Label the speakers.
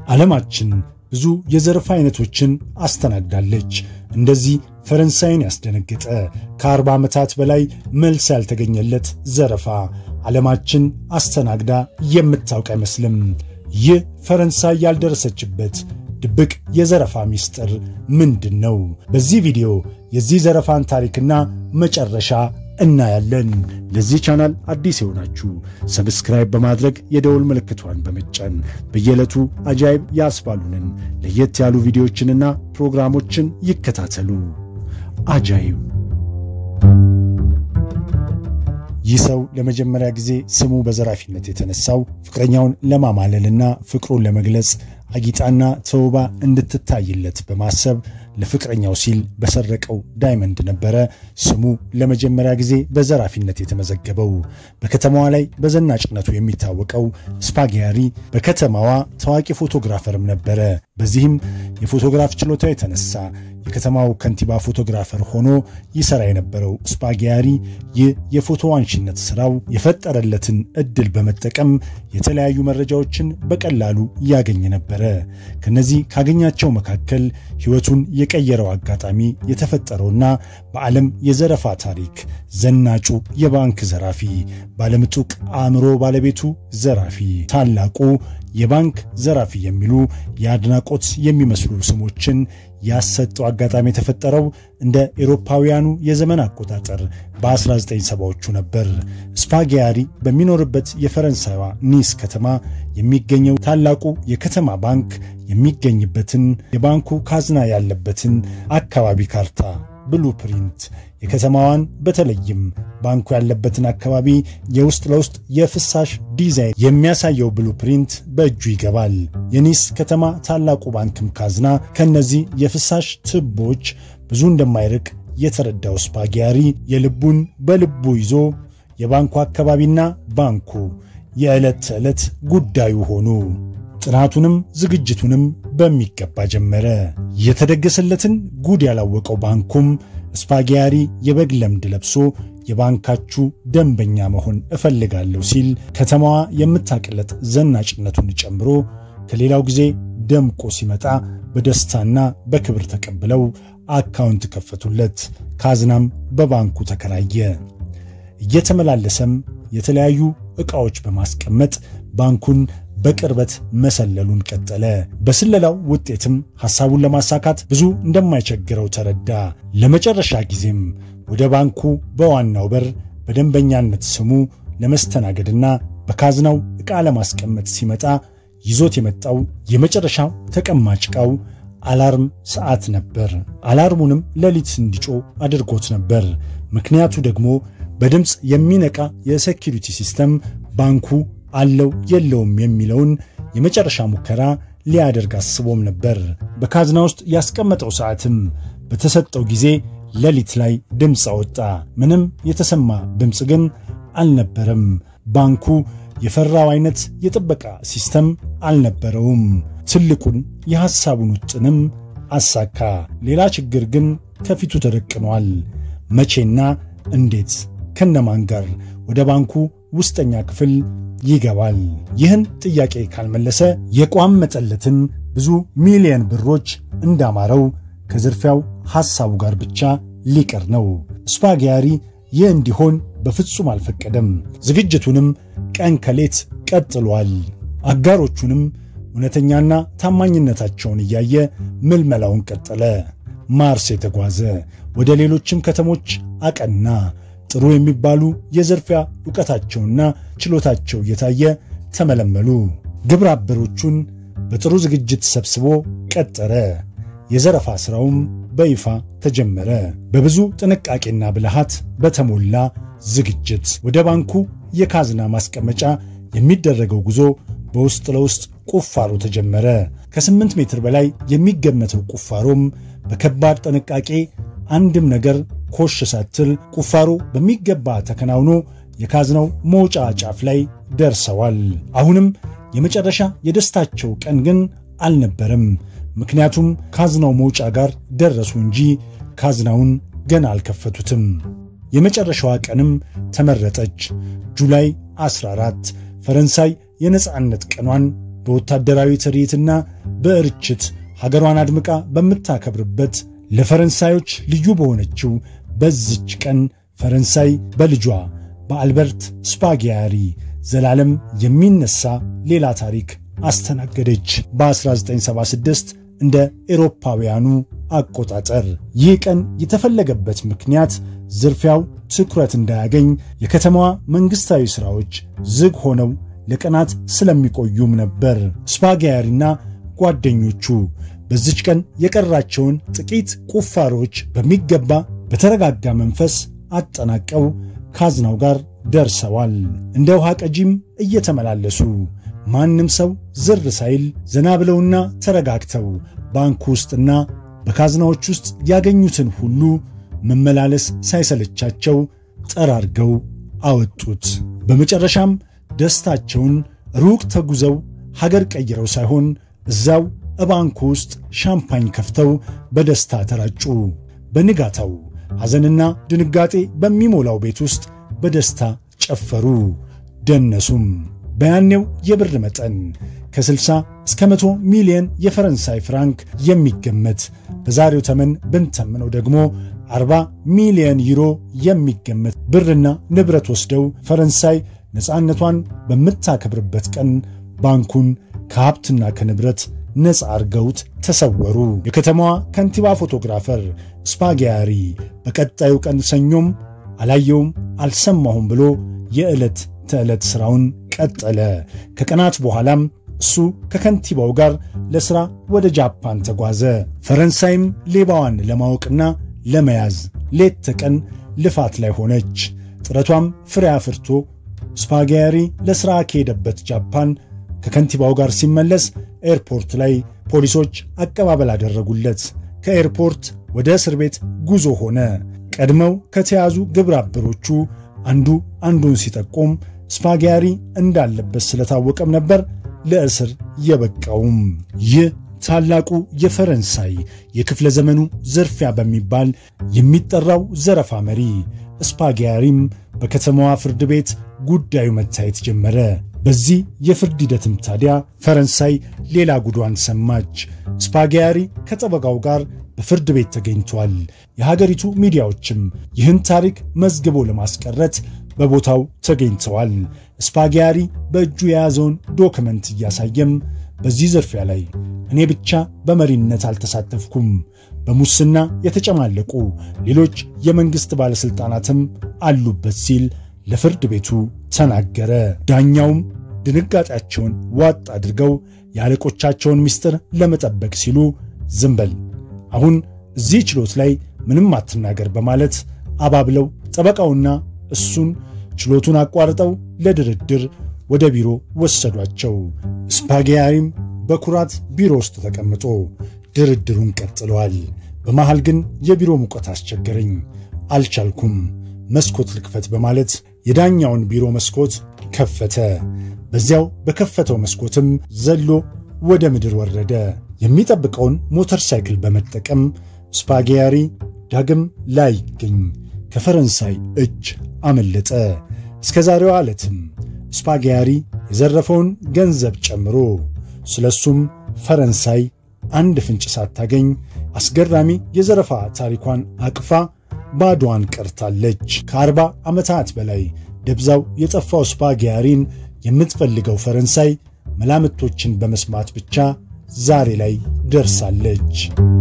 Speaker 1: ዓለማችን ብዙ የዘረፋ አይነቶችን አስተናግዳለች። እንደዚህ ፈረንሳይን ያስደነገጠ ከአርባ ዓመታት በላይ መልስ ያልተገኘለት ዘረፋ ዓለማችን አስተናግዳ የምታውቅ አይመስልም። ይህ ፈረንሳይ ያልደረሰችበት ድብቅ የዘረፋ ምስጢር ምንድን ነው? በዚህ ቪዲዮ የዚህ ዘረፋን ታሪክና መጨረሻ እናያለን። ለዚህ ቻናል አዲስ የሆናችሁ ሰብስክራይብ በማድረግ የደውል ምልክቷን በመጫን በየዕለቱ አጃይብ ያስባሉንን ለየት ያሉ ቪዲዮዎችንና ፕሮግራሞችን ይከታተሉ። አጃይብ ይህ ሰው ለመጀመሪያ ጊዜ ስሙ በዘራፊነት የተነሳው ፍቅረኛውን ለማማለልና ፍቅሩን ለመግለጽ አጊጣና ተውባ እንድትታይለት በማሰብ ለፍቅረኛው ሲል በሰረቀው ዳይመንድ ነበረ ስሙ ለመጀመሪያ ጊዜ በዘራፊነት የተመዘገበው። በከተማዋ ላይ በዘናጭነቱ የሚታወቀው ስፓጊያሪ በከተማዋ ታዋቂ ፎቶግራፈርም ነበረ። በዚህም የፎቶግራፍ ችሎታው የተነሳ የከተማው ከንቲባ ፎቶግራፈር ሆኖ ይሰራ የነበረው ስፓጊያሪ ይህ የፎቶ አንሺነት ስራው የፈጠረለትን እድል በመጠቀም የተለያዩ መረጃዎችን በቀላሉ ያገኝ ነበረ። ከነዚህ ካገኛቸው መካከል ሕይወቱን የቀየረው አጋጣሚ የተፈጠረውና በዓለም የዘረፋ ታሪክ ዘናጩ የባንክ ዘራፊ፣ ባለምጡቅ አእምሮ ባለቤቱ ዘራፊ፣ ታላቁ የባንክ ዘራፊ የሚሉ የአድናቆት የሚመስሉ ስሞችን ያሰጠው አጋጣሚ የተፈጠረው እንደ ኤሮፓውያኑ የዘመን አቆጣጠር በ1970ዎቹ ነበር። ስፓጊያሪ በሚኖርበት የፈረንሳይዋ ኒስ ከተማ የሚገኘው ታላቁ የከተማ ባንክ የሚገኝበትን የባንኩ ካዝና ያለበትን አካባቢ ካርታ ብሉፕሪንት የከተማዋን በተለይም ባንኩ ያለበትን አካባቢ የውስጥ ለውስጥ የፍሳሽ ዲዛይን የሚያሳየው ብሉፕሪንት በእጁ ይገባል። የኒስ ከተማ ታላቁ ባንክም ካዝና ከነዚህ የፍሳሽ ትቦች ብዙ እንደማይርቅ የተረዳው ስፓጊያሪ የልቡን በልቡ ይዞ የባንኩ አካባቢና ባንኩ የዕለት ተዕለት ጉዳዩ ሆኑ። ጥናቱንም ዝግጅቱንም በሚገባ ጀመረ። የተደገሰለትን ጉድ ያላወቀው ባንኩም ስፓጊያሪ የበግ ለምድ ለብሶ የባንካችሁ ደንበኛ መሆን እፈልጋለሁ ሲል ከተማዋ የምታቅለጥ ዘናጭነቱን ጨምሮ ከሌላው ጊዜ ደምቆ ሲመጣ በደስታና በክብር ተቀብለው አካውንት ከፈቱለት። ካዝናም በባንኩ ተከራየ። እየተመላለሰም የተለያዩ ዕቃዎች በማስቀመጥ ባንኩን በቅርበት መሰለሉን ቀጠለ። በስለላው ውጤትም ሐሳቡን ለማሳካት ብዙ እንደማይቸግረው ተረዳ። ለመጨረሻ ጊዜም ወደ ባንኩ በዋናው በር በደንበኛነት ስሙ ለመስተናገድና በካዝናው ዕቃ ለማስቀመጥ ሲመጣ ይዞት የመጣው የመጨረሻው ተቀማጭ ዕቃው አላርም ሰዓት ነበር። አላርሙንም ሌሊት እንዲጮህ አድርጎት ነበር። ምክንያቱ ደግሞ በድምፅ የሚነቃ የሴኪሪቲ ሲስተም ባንኩ አለው የለውም የሚለውን የመጨረሻ ሙከራ ሊያደርግ አስቦም ነበር። በካዝና ውስጥ ያስቀመጠው ሰዓትም በተሰጠው ጊዜ ሌሊት ላይ ድምፅ አወጣ። ምንም የተሰማ ድምፅ ግን አልነበረም። ባንኩ የፈራው አይነት የጥበቃ ሲስተም አልነበረውም። ትልቁን የሐሳቡን ውጥንም አሳካ። ሌላ ችግር ግን ከፊቱ ተደቅኗል። መቼና እንዴት ከነማን ጋር ወደ ባንኩ ውስጠኛ ክፍል ይገባል? ይህን ጥያቄ ካልመለሰ የቋመጠለትን ብዙ ሚሊየን ብሮች እንዳማረው ከዝርፊያው ሐሳቡ ጋር ብቻ ሊቀር ነው። ስፓጊያሪ ይህ እንዲሆን በፍጹም አልፈቀደም። ዝግጅቱንም ቀን ከሌት ቀጥሏል። አጋሮቹንም እውነተኛና ታማኝነታቸውን እያየ ምልመላውን ቀጠለ። ማርስ የተጓዘ ወደ ሌሎችም ከተሞች አቀና። ጥሩ የሚባሉ የዘርፊያ ዕውቀታቸውና ችሎታቸው እየታየ ተመለመሉ። ግብረ አበሮቹን በጥሩ ዝግጅት ሰብስቦ ቀጠረ። የዘረፋ ሥራውም በይፋ ተጀመረ። በብዙ ጥንቃቄና ብልሃት በተሞላ ዝግጅት ወደ ባንኩ የካዝና ማስቀመጫ የሚደረገው ጉዞ በውስጥ ለውስጥ ቁፋሮ ተጀመረ። ከስምንት ሜትር በላይ የሚገመተው ቁፋሮም በከባድ ጥንቃቄ አንድም ነገር ኮሽ ሳትል ቁፋሮ በሚገባ ተከናውኖ የካዝናው መውጫ ጫፍ ላይ ደርሰዋል። አሁንም የመጨረሻ የደስታቸው ቀን ግን አልነበረም። ምክንያቱም ካዝናው መውጫ ጋር ደረሱ እንጂ ካዝናውን ገና አልከፈቱትም። የመጨረሻዋ ቀንም ተመረጠች። ጁላይ 14 ፈረንሳይ የነፃነት ቀኗን በወታደራዊ ትርኢትና በርችት ሀገሯን አድምቃ በምታከብርበት ለፈረንሳዮች ልዩ በሆነችው በዚች ቀን ፈረንሳይ በልጇ በአልበርት ስፓጊያሪ ዘላለም የሚነሳ ሌላ ታሪክ አስተናገደች። በ1976 እንደ ኤሮፓውያኑ አቆጣጠር ይህ ቀን የተፈለገበት ምክንያት ዝርፊያው ትኩረት እንዳያገኝ የከተማዋ መንግሥታዊ ሥራዎች ዝግ ሆነው ለቀናት ስለሚቆዩም ነበር። ስፓጊያሪና ጓደኞቹ በዚች ቀን የቀራቸውን ጥቂት ቁፋሮች በሚገባ በተረጋጋ መንፈስ አጠናቀው ካዝናው ጋር ደርሰዋል። እንደ ውሃ ቀጂም እየተመላለሱ ማንም ሰው ዝር ሳይል ዘና ብለውና ተረጋግተው ባንኩ ውስጥና በካዝናዎች ውስጥ ያገኙትን ሁሉ መመላለስ ሳይሰለቻቸው ጠራርገው አወጡት። በመጨረሻም ደስታቸውን ሩቅ ተጉዘው ሀገር ቀይረው ሳይሆን እዛው እባንኩ ውስጥ ሻምፓኝ ከፍተው በደስታ ተራጩ። በንጋታው ሐዘንና ድንጋጤ በሚሞላው ቤት ውስጥ በደስታ ጨፈሩ፣ ደነሱም። በያኔው የብር መጠን ከ60 እስከ 100 ሚሊዮን የፈረንሳይ ፍራንክ የሚገመት በዛሬው ተመን ብንተምነው ደግሞ 40 ሚሊዮን ዩሮ የሚገመት ብርና ንብረት ወስደው ፈረንሳይ ነፃነቷን በምታከብርበት ቀን ባንኩን ከሀብትና ከንብረት ነፃ አርገውት ተሰወሩ። የከተማዋ ከንቲባ ፎቶግራፈር ስፓጊያሪ በቀጣዩ ቀን ሰኞም አላየውም አልሰማሁም ብሎ የዕለት ተዕለት ሥራውን ቀጠለ። ከቀናት በኋላም እሱ ከከንቲባው ጋር ለሥራ ወደ ጃፓን ተጓዘ። ፈረንሳይም ሌባዋን ለማወቅና ለመያዝ ሌት ተቀን ልፋት ላይ ሆነች። ጥረቷም ፍሬ አፍርቶ ስፓጊያሪ ለሥራ ከሄደበት ጃፓን ከከንቲባው ጋር ሲመለስ ኤርፖርት ላይ ፖሊሶች አቀባበል አደረጉለት። ከኤርፖርት ወደ እስር ቤት ጉዞ ሆነ። ቀድመው ከተያዙ ግብረ አበሮቹ አንዱ አንዱን ሲጠቁም ስፓጊያሪ እንዳለበት ስለታወቀም ነበር ለእስር የበቃውም። ይህ ታላቁ የፈረንሳይ የክፍለ ዘመኑ ዝርፊያ በሚባል የሚጠራው ዘረፋ መሪ ስፓጊያሪም በከተማዋ ፍርድ ቤት ጉዳዩ መታየት ጀመረ። በዚህ የፍርድ ሂደትም ታዲያ ፈረንሳይ ሌላ ጉዷን ሰማች። ስፓጊያሪ ከጠበቃው ጋር በፍርድ ቤት ተገኝቷል። የሀገሪቱ ሚዲያዎችም ይህን ታሪክ መዝግቦ ለማስቀረት በቦታው ተገኝተዋል። ስፓጊያሪ በእጁ የያዘውን ዶክመንት እያሳየም በዚህ ዝርፊያ ላይ እኔ ብቻ በመሪነት አልተሳተፍኩም፣ በሙስና የተጨማለቁ ሌሎች የመንግሥት ባለሥልጣናትም አሉበት ሲል ለፍርድ ቤቱ ተናገረ። ዳኛውም ድንጋጤያቸውን ዋጥ አድርገው የአለቆቻቸውን ምስጢር ለመጠበቅ ሲሉ ዝም በል አሁን እዚህ ችሎት ላይ ምንም አትናገር በማለት አባብለው ጠበቃውና እሱን ችሎቱን አቋርጠው ለድርድር ወደ ቢሮ ወሰዷቸው። ስፓጊያሪም በኩራት ቢሮ ውስጥ ተቀምጦ ድርድሩን ቀጥለዋል። በመሃል ግን የቢሮ ሙቀት አስቸገረኝ፣ አልቻልኩም፣ መስኮት ልክፈት በማለት የዳኛውን ቢሮ መስኮት ከፈተ። በዚያው በከፈተው መስኮትም ዘሎ ወደ ምድር ወረደ። የሚጠብቀውን ሞተር ሳይክል በመጠቀም ስፓጊያሪ ዳግም ላይገኝ ከፈረንሳይ እጅ አመለጠ። እስከ ዛሬዋ ዕለትም ስፓጊያሪ የዘረፈውን ገንዘብ ጨምሮ ስለሱም ፈረንሳይ አንድ ፍንጭ ሳታገኝ አስገራሚ የዘረፋ ታሪኳን አቅፋ ባዶዋን ቀርታለች። ከአርባ ዓመታት በላይ ደብዛው የጠፋው ስፓጊያሪን የምትፈልገው ፈረንሳይ መላምቶችን በመስማት ብቻ ዛሬ ላይ ደርሳለች።